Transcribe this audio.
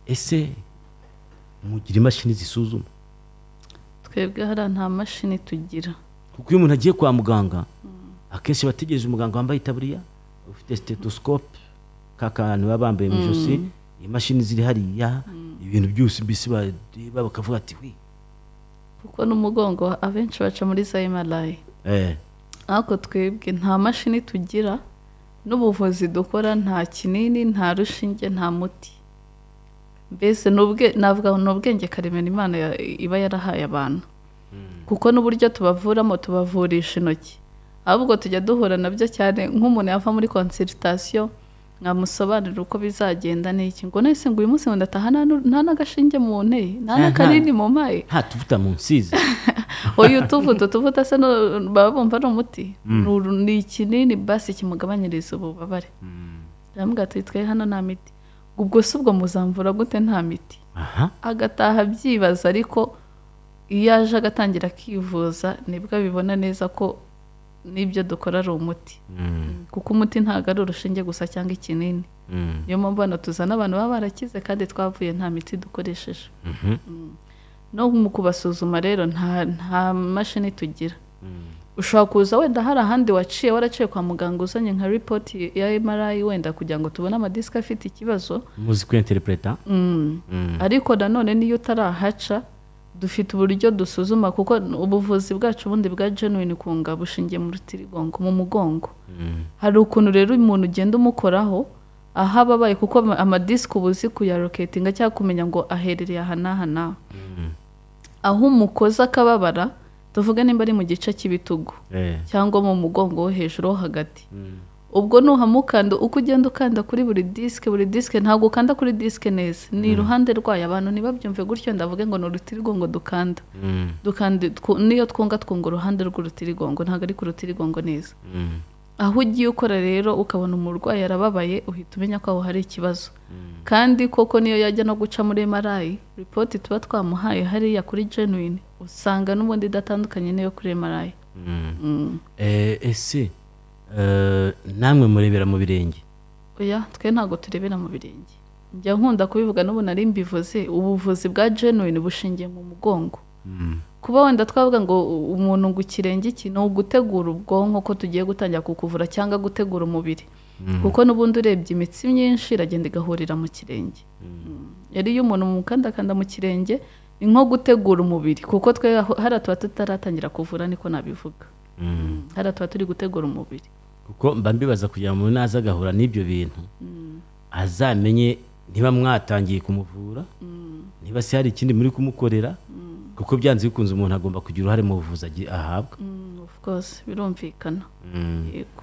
ese mugira imashini zisuzuma twebwe hariya nta mashini tugira kuko iyo umuntu agiye kwa muganga akenshi aba ategereje umuganga wambaye itaburiya ufite stethoscope ka kantu baba bambaye mu ijosi imashini ziri hariya ibintu byose mbese bareba bakavuga ati wi kuko n'umugongo abenshi baca muri za emarayi eh, ariko twebwe nta mashini tugira n'ubuvuzi dukora nta kinini nta rushinge nta muti mbese ni ubwe- navuga ngo ni ubwenge karemano imana ya- iba yarahaye abantu kuko n'uburyo tubavuramo tubavurisha intoki ahubwo tujya duhura nabyo cyane nk'umuntu yava muri konsiritasiyo mwamusobanurira uko bizagenda n'iki ngo nahise ngo uyu munsi ngo ndataha nta nu- nta n'agashinge mu nteye nta n'akanini mu maye nta tuvuta mu nsizi uyu utuvuta utuvuta se no- baba bumva ari umuti Ni uru- ni ikinini basi kimugabanyiriza ububabare aravuga ati twe hano nta miti ubwo se ubwo muzamvura gute nta miti aha agataha abyibaza ariko iyo aje agatangira akivuza nibwo abibona neza ko n'ibyo dukora ari umuti Mm, kuko umuti ntabwo ari urushinge gusa cyangwa ikinini mm, niyo mpamvu hano tuzana abantu baba barakize kandi twavuye nta miti dukoresheje mhm, no mu kubasuzuma rero nta nta mashini tugira mm. ushobora kuza wenda hari ahandi waciye waraciye kwa muganga uzanye nka ripoti ya MRI wenda kugira ngo tubone amadisike afite ikibazo muzi kwinterpreta Mm. Mm. ariko nanone n'iyo utarahaca dufite uburyo dusuzuma kuko ubuvuzi bwacu ubundi bwa genuine kunga bushingiye mu rutirigongo mu mugongo Mm, hari ukuntu rero umuntu ugenda umukoraho aho aba abaye kuko ama- amadisike uba uzi kuyaroketinga cyangwa kumenya ngo aherereye aha n'aha n'aha mm. aho umukoza akababara tuvuge nimba ari mu gice cy'ibitugu Eh, cyangwa mu mugongo wo hejuru wo hagati mm. ubwo nuhamukanda uko ugenda ukanda kuri buri disike buri disike ntabwo ukanda kuri disike neza ni iruhande rwayo abantu ntibabyumve gutyo ndavuge ngo ni urutirigongo dukanda Mm, dukanda twu- niyo twunga twunga uruhande rw'urutirigongo ntabwo ari ku rutirigongo neza mm, aho ugiye ukora rero ukabona umurwayi arababaye uhita umenya ko aho hari ikibazo Mm. kandi koko niyo yajya no guca muri emarayi ripoti tuba twamuhaye hariya kuri genuine usanga n'ubundi idatandukanye n'iyo kuri emarayi mm. Eh, ese eh, namwe murebera mu birenge oya twe ntabwo turebera mu birenge njya nkunda kubivuga n'ubu nari mbivuze ubuvuzi bwa genuine bushingiye mu mugongo kuba wenda twavuga ngo u- umuntu ngo ikirenge iki ni ugutegura ubwonko ko tugiye gutangira kukuvura cyangwa gutegura umubiri kuko n'ubundi urebye imitsi myinshi iragenda igahurira mu kirenge Mm. yari iyo umuntu mukandakanda mu kirenge ni nko gutegura umubiri kuko twe aho- hariya tuba tutaratangira kuvura niko nabivuga Mm. hariya tuba turi gutegura umubiri kuko mba mbibaza kugira ngo umuntu naza agahura n'ibyo bintu azamenye niba mwatangiye kumuvura niba se hari ikindi muri kumukorera kuko byanze bikunze umuntu agomba kugira uruhare mu buvuzi agi- ahabwa Mm, of course birumvikana yego